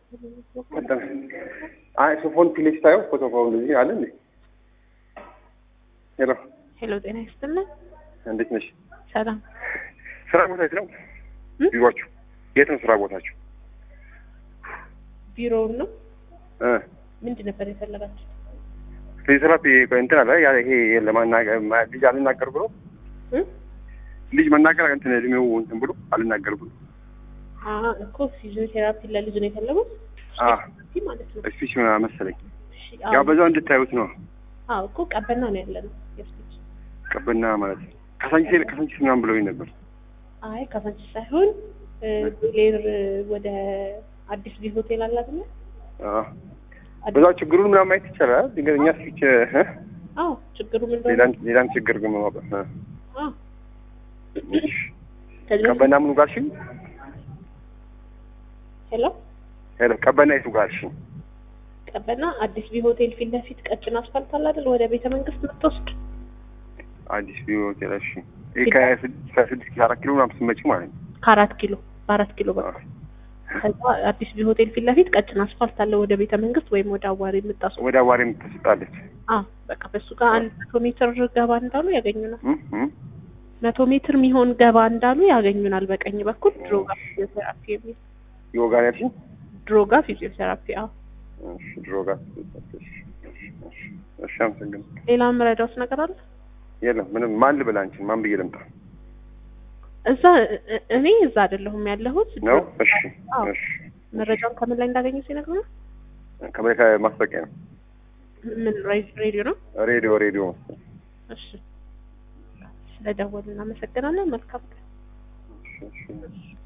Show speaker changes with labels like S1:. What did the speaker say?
S1: ቀጠለ። አይ ሶፎን ፊሌክስ ታየው ፎቶ ፋው እንደዚህ አለ እንዴ? ሄሎ
S2: ሄሎ፣ ጤና ይስጥልን።
S1: እንዴት ነሽ?
S2: ሰላም።
S1: ስራ ቦታ የት ነው?
S2: እ?
S1: ቢሮአችሁ የት ነው ስራ ቦታችሁ?
S2: ቢሮውን ነው።
S1: እ
S2: ምንድን ነበር የፈለጋችሁ?
S1: ፊዚዮቴራፒ እንትን አለ ያ ይሄ ለማናገር ማ- ልጅ አልናገር ብሎ
S2: እ?
S1: ልጅ መናገር እንትን እድሜው እንትን ብሎ አልናገር ብሎ
S2: አ እኮ ፊዚዮቴራፒ ለልጅ ነው የፈለጉት
S1: አ
S2: ፊዚዮቴራፒ ማለት ነው።
S1: ስፒች ምናምን መሰለኝ
S2: እሺ፣
S1: ያው
S2: አዎ
S1: በዛው እንድታዩት ነው
S2: አዎ፣ እኮ ቀበና ነው ያለ ነው የስፒች።
S1: ቀበና ማለት ነው። ከሳንቺስ ከሳንቺስ ምናምን ብለውኝ ነበር።
S2: አይ ካሳንቺስ ሳይሆን እ፣ ሌር ወደ አዲስ ቢ ሆቴል አለ አይደል?
S1: አ በዛው ችግሩን ምናምን ማየት ይቻላል። ድንገተኛ ስፒች እ
S2: አዎ፣ ችግሩ ምን እንደሆነ
S1: ሌላም ሌላም ችግር ግን ማወቅ እ
S2: አዎ። ከዚህ በፊት
S1: ቀበና ምኑ ጋር እሺ?
S2: ሄሎ፣
S1: ሄሎ ቀበና የቱ ጋር እሺ?
S2: ቀበና አዲስ ቢ ሆቴል ፊት ለፊት ቀጭን አስፋልት አለ አይደል? ወደ ቤተ መንግስት የምትወስድ
S1: አዲስ ቢሮ ሆቴል እሺ። ይሄ ከስድስት ከስድስት ኪሎ አራት ኪሎ ምናምን ስትመጪ ማለት ነው።
S2: ከአራት ኪሎ በአራት ኪሎ በቃ ከዛ አዲስ ቢ ሆቴል ፊት ለፊት ቀጭን አስፋልት አለ ወደ ቤተ መንግስት ወይም ወደ አዋሪ የምታስ
S1: ወደ አዋሪ የምትሰጣለች
S2: አዎ በቃ በሱ ጋር አንድ መቶ ሜትር ገባ እንዳሉ ያገኙናል።
S1: እ እ
S2: መቶ ሜትር የሚሆን ገባ እንዳሉ ያገኙናል። በቀኝ በኩል ድሮጋ ፊዚዮቴራፒ የሚል
S1: ይወጋ ነው ያልሽኝ?
S2: ድሮጋ ፊዚዮቴራፒ። አዎ
S1: እሺ ድሮ ጋር ትሰጣለች። እሺ እሺ እሺ አመሰግናለሁ።
S2: ሌላ የምረዳውት ነገር አለ?
S1: የለም ምንም። ማን ልበል አንቺን? ማን ብዬ ልምጣ
S2: እዛ እ- እኔ እዛ አይደለሁም ያለሁት
S1: ነው? እሺ
S2: አዎ።
S1: እሺ
S2: መረጃውን ከምን ላይ እንዳገኙ ሲነግሩ
S1: ከአሜሪካ ማስታወቂያ ነው።
S2: ምን ሬ- ሬዲዮ ነው?
S1: ሬዲዮ ሬዲዮ መሰለኝ።
S2: እሺ ስለደወሉ እናመሰግናለን። መልካም ቀን።
S1: እሺ እሺ